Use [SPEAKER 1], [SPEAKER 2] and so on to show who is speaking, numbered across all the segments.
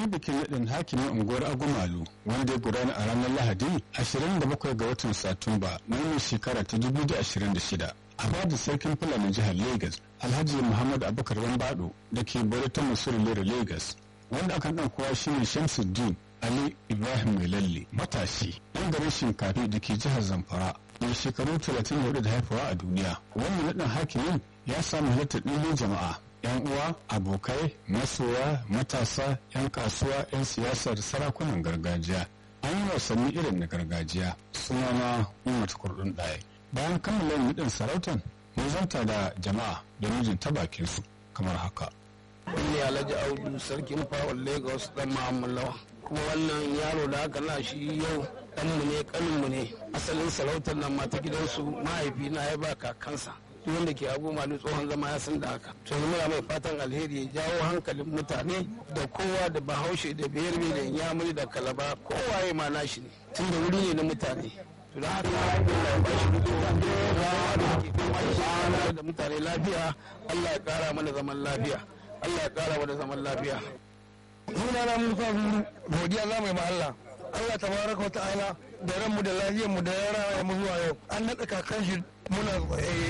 [SPEAKER 1] yi bikin naɗin hakimin unguwar agumalu wanda ya gudana a ranar lahadi 27 ga watan satumba na wannan shekara ta 2026 a bada sarkin fulani jihar lagos alhaji muhammad abubakar wambado da ke bari ta musuri lera lagos wanda aka ɗan kowa shine shamsuddin ali ibrahim mai lalle matashi ɗan garin shinkafi da ke jihar zamfara mai shekaru 34 da haifawa a duniya wannan naɗin hakimin ya samu halittar ɗimbin jama'a yan uwa abokai masoya matasa yan kasuwa yan siyasar sarakunan gargajiya an yi wasanni irin na gargajiya sunana umar kurdun ɗaya bayan kammala naɗin sarautan mun zanta da jama'a da mijin ta bakin su kamar haka
[SPEAKER 2] ne alhaji audu sarkin fawon lagos dan ma'amalawa kuma wannan yaro da aka na shi yau ɗanmu ne ƙaninmu ne asalin sarautar nan mata gidansu mahaifi na ya ba kakansa duk wanda ke abu malu tsohon zama ya san da haka to muna mai fatan alheri ya jawo hankalin mutane da kowa da bahaushe da biyar da yamuri da kalaba kowa ya ma nashi ne tun da wuri ne na mutane to da haka Allah ba shi da da mutane lafiya Allah ya kara mana zaman lafiya Allah ya kara mana zaman lafiya
[SPEAKER 3] suna na Musa Zuru godiya za mu yi ma Allah Allah tabaraka wa ta'ala da ranmu da lafiyar mu da yara mu zuwa yau an naɗa kakan shi muna tsaye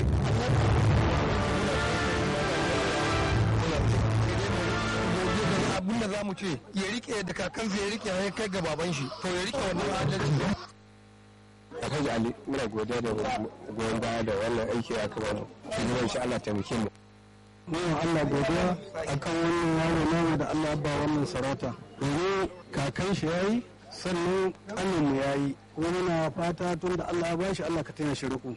[SPEAKER 3] abin da za mu ce ya rike da kakansa ya rike ya kai ga baban shi to ya rike wannan adalci
[SPEAKER 4] Alhaji Ali muna godiya da goyon baya da wannan aiki ya kama mu. Shugaban shi Allah taimake mu.
[SPEAKER 3] Muna Allah godiya akan wannan yaro namu da Allah ba wannan sarauta. Domin kakan shi yayi sannan kanin mu yayi kuma muna fata tun da Allah ya bashi Allah ka taya shi ruku.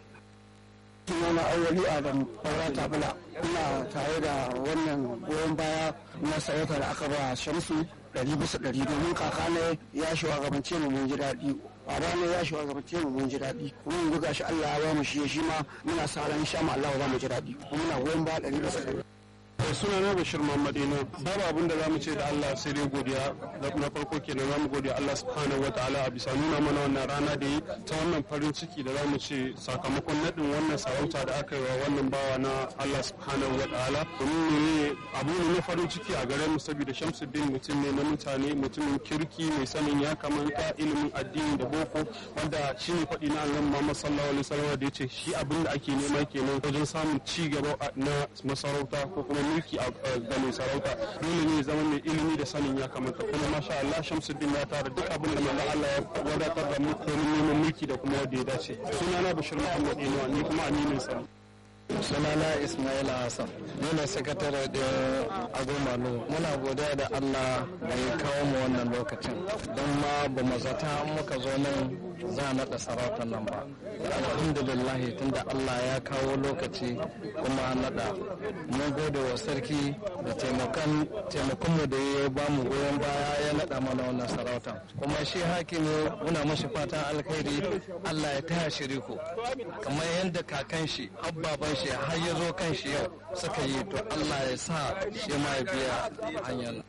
[SPEAKER 3] Sunana Awali Adam Barata Bula ina tare da wannan goyon baya na sarauta da aka ba Shamsu ɗari bisa ɗari domin kaka ne ya shugabance mu mun ji daɗi baba ne ya shugabance mu mun ji daɗi kuma yanzu gashi Allah ya ba mu shi shi ma muna sa ran sha ma Allah za mu ji daɗi kuma muna goyon baya ɗari bisa ɗari.
[SPEAKER 4] suna na bashir muhammadina babu abin da zamu ce da Allah sai dai godiya na farko kenan zamu godiya Allah subhanahu wataala a bisa nuna mana wannan rana da yi ta wannan farin ciki da zamu ce sakamakon nadin wannan sarauta da aka yi wa wannan bawa na Allah subhanahu wataala domin ne abu ne na farin ciki a gare mu saboda Shamsuddin mutum ne na mutane mutumin kirki mai sanin ya kamanta ilimin addini da boko wanda shine faɗi na Allah Muhammad sallallahu alaihi wasallam da yace shi abin da ake nema kenan wajen samun ci gaba na masarauta ko kuma mulki a ga mai sarauta dole ne zama mai ilimi da sanin ya kamata kuma masha Allah Shamsuddin ya tara duk abin da manzo Allah ya wadatar da mu domin neman mulki da kuma wanda ya dace sunana Bashir Muhammad Inuwa ni kuma aminin sa
[SPEAKER 3] sunana Ismail Hassan ni ne sakatare da agomalo muna godiya da Allah da ya kawo mu wannan lokacin don ma ba mu zata muka zo nan za a naɗa sarautar nan ba alhamdulillah tunda Allah ya kawo lokaci kuma naɗa mun gode wa sarki da taimakon mu da ya ba mu goyon baya ya naɗa mana wannan sarautar kuma shi hakimi muna mashi fatan alkhairi Allah ya taya shi riko kamar yadda kakan shi abbaban shi har ya zo kan shi yau suka yi to Allah ya sa shi ma ya biya hanyar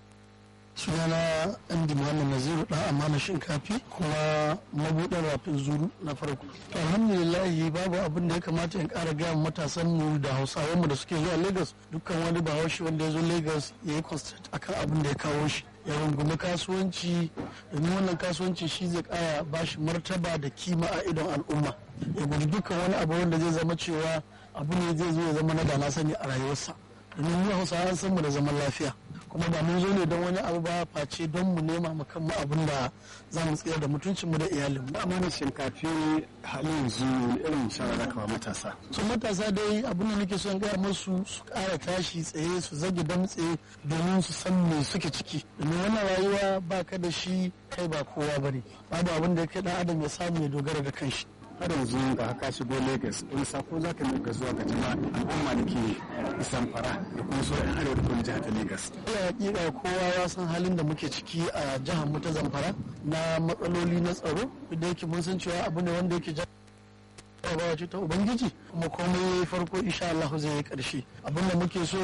[SPEAKER 3] sunana andi muhammad naziru dan amana shinkafi kuma mabuɗin rafin zuru na farko to alhamdulillah babu abin da ya kamata in ƙara gaya matasan mu da hausawan mu da suke zuwa lagos dukkan wani bahaushe wanda ya zo lagos ya yi concentrate akan abin da ya kawo shi ya rungumi kasuwanci domin wannan kasuwanci shi zai ƙara bashi martaba da kima a idon al'umma ya guji dukkan wani abu wanda zai zama cewa abu ne zai zo ya zama na da na sani a rayuwarsa domin mu hausawa an san mu da zaman lafiya kuma ba mun zo ne don wani abu ba face don mu nema mu kanmu abin da za mu tsira da mutuncin mu da iyalin mu
[SPEAKER 1] amma shinkafi halin yanzu irin shawara kawai matasa
[SPEAKER 3] so matasa dai abin da nake son gaya musu su ƙara tashi tsaye su zage damtse domin su san me suke ciki domin wannan rayuwa ba ka da shi kai ba kowa bane babu abin da ya kai dan adam ya samu ya dogara da kanshi
[SPEAKER 1] har yanzu ga haka shigo Lagos wani sako za ka nuka zuwa ga jama'a al'umma da ke isan fara da kuma sauran arewa da kuma jihar ta Lagos.
[SPEAKER 3] Ina hakika kowa ya san halin da muke ciki a jihar mu ta Zamfara na matsaloli na tsaro da yake mun san cewa abu ne wanda yake jarabawa ce ta Ubangiji kuma komai farko insha Allah zai yi karshe abin da muke so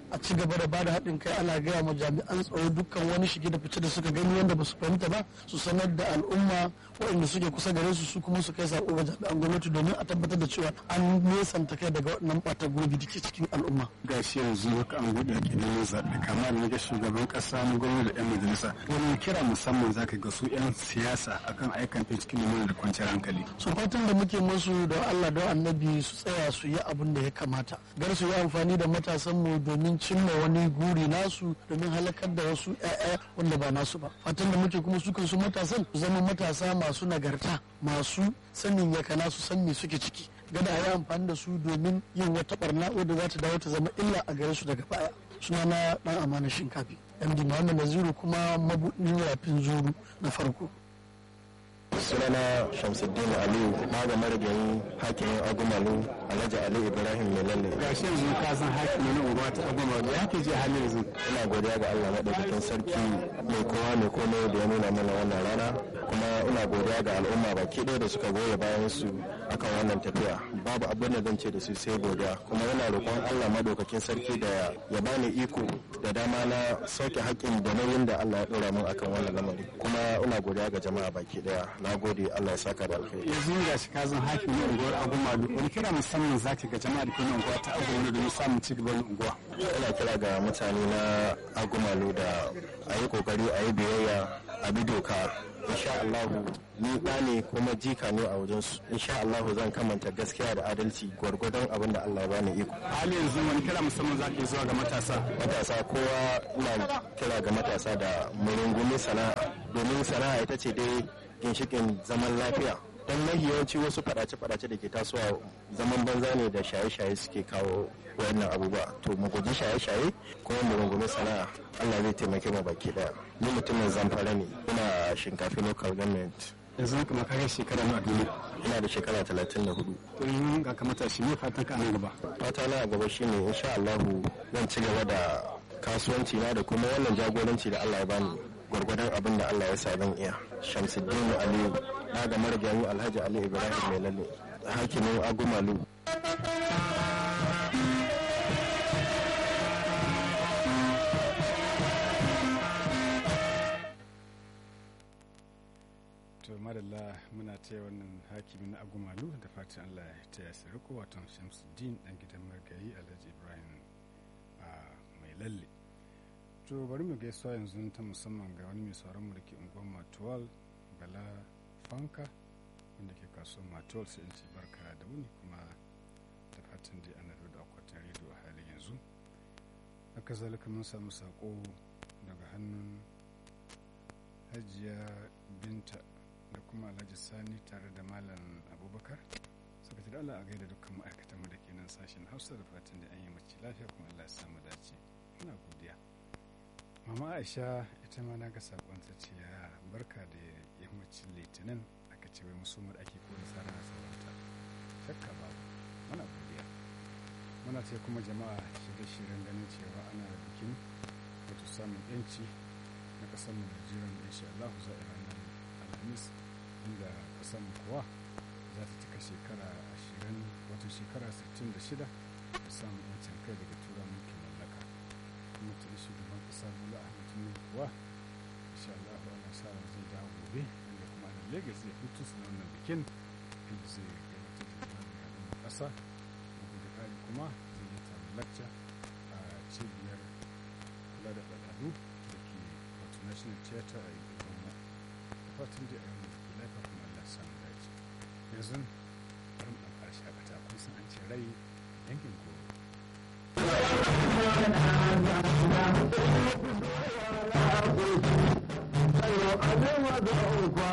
[SPEAKER 5] a ci gaba da bada haɗin kai ana gaya ma jami'an tsaro dukkan wani shige da fice da suka gani wanda ba su fahimta ba su sanar da al'umma waɗanda suke kusa gare su su kuma su kai sako ga jami'an gwamnati domin a tabbatar da cewa an nesanta kai daga waɗannan ɓata gurbi da ke cikin al'umma.
[SPEAKER 1] ga shi yanzu haka an gudu a ƙidan zaɓe kama da ga shugaban ƙasa na gwamnati da 'yan majalisa wani kira musamman zaka ga su 'yan siyasa akan aikan cikin lumana da kwanciyar hankali.
[SPEAKER 5] su fatan da muke musu da Allah da annabi su tsaya su yi abin da ya kamata gar su yi amfani da matasan mu domin cimma wani guri nasu domin halakar da wasu 'ya'ya wanda ba nasu ba fatan da muke kuma su kansu matasan su zama matasa masu nagarta masu sanin ya kana su san me suke ciki gada a yi amfani da su domin yin wata barna wadda za ta dawo ta zama illa a gare su daga baya suna na dan amana shinkafi md muhammad naziru kuma mabudin rafin zuru na farko
[SPEAKER 3] sunana shamsuddin aliyu na ga marigayi hakimin agumalu alhaji ali ibrahim mai lalle
[SPEAKER 1] ga shi yanzu ka san hakimi na unguwa ta agwama ya ke ji halin yanzu.
[SPEAKER 3] ina godiya ga allah maɗaukakin sarki mai kowa mai komai da ya nuna mana wannan rana kuma ina godiya ga al'umma baki ɗaya da suka goya bayan su akan wannan tafiya babu abin da zan ce da su sai godiya kuma ina roƙon allah maɗaukakin sarki da ya bani iko da dama na sauke haƙƙin da nauyin da allah ya ɗora min akan wannan lamari kuma ina godiya ga jama'a baki ɗaya na gode allah ya saka da alkhairi
[SPEAKER 1] yanzu ga shi ka zan hakimi na unguwar agwama wani kira musamman zaki ga jama'a da ke unguwa ta agwama domin samun ci gaban unguwa.
[SPEAKER 3] ina kira ga mutane na agumalu da a yi kokari a yi biyayya a bi doka insha Allahu ni ɗa ne kuma jika ne a wajensu insha Allahu zan kamanta gaskiya da adalci gwargwadon abin da Allah ya bani iko
[SPEAKER 1] hali yanzu wani kira musamman zaki zuwa ga matasa.
[SPEAKER 3] matasa kowa ina kira ga matasa da murungumi sana'a domin sana'a ita ce dai ginshikin zaman lafiya don mahi yawanci wasu fadace-fadace da ke tasowa zaman banza ne da shaye-shaye suke kawo wayannan abubuwa to mu guji shaye-shaye kuma mu rungumi sana'a Allah zai taimake mu baki daya ni mutumin zamfara ne ina shinkafi local government
[SPEAKER 1] yanzu kuma ka ga shekara na duniya.
[SPEAKER 3] ina da shekara 34
[SPEAKER 1] to yanzu ga ka matashi ne fatan ka nan gaba.
[SPEAKER 3] fata na a gaba shine insha Allahu zan ci gaba da kasuwanci na da kuma wannan jagoranci da Allah ya bani gwargwadon abin da Allah ya sa zan iya Shamsuddin Aliyu na ga marigayi Alhaji Ali Ibrahim mai lalle hakimin Agumalu
[SPEAKER 1] to madalla muna taya wannan hakimi na agumalu da fatan allah ya taya su riko wato shamsuddin dan gidan margayi alhaji ibrahim a mai lalle to bari mu gaisuwa yanzu ta musamman ga wani mai sauranmu da ke unguwar matuwal bala fanka wanda ke kasuwar matuwal sai in ce barka da wuni kuma da fatan dai ana da akwatin rediyo a halin yanzu haka zalika mun samu sako daga hannun hajiya binta da kuma alhaji sani tare da malam abubakar suka ce da allah a gaida dukkan ma'aikatan mu da ke nan sashen hausa da fatan da an yi mace lafiya kuma allah ya samu dace muna godiya mama aisha ita ma na ga sakon ta ce ya barka da yammacin litinin aka ce wai musumar ake ko da tsara sauranta shakka babu muna godiya muna ce kuma jama'a shirye-shiryen ganin cewa ana bikin wato samun yanci na kasar mu Najeriya da insha Allah za a ranar Alhamis inda kasar mu kuwa za ta cika shekara 20 wato shekara 66 da samun yancin kai daga tura mulkin mallaka kuma tuni shugaban kasa Bola Ahmed Tinubu kuwa insha Allah ana sa ran zai dawo gobe inda kuma a Lagos zai hutu su na wannan bikin inda zai gabatar da jawabin al'ummar kasa bugu da ƙari kuma zai yi taron lacca a cibiyar kula da al'adu da ke wato national theatre a yankin da fatan da a yau da lafiya kuma Allah samu dace yanzu bari mu ɗan shakata kun san an ce rai yankin goro
[SPEAKER 6] Ayo, abin wa da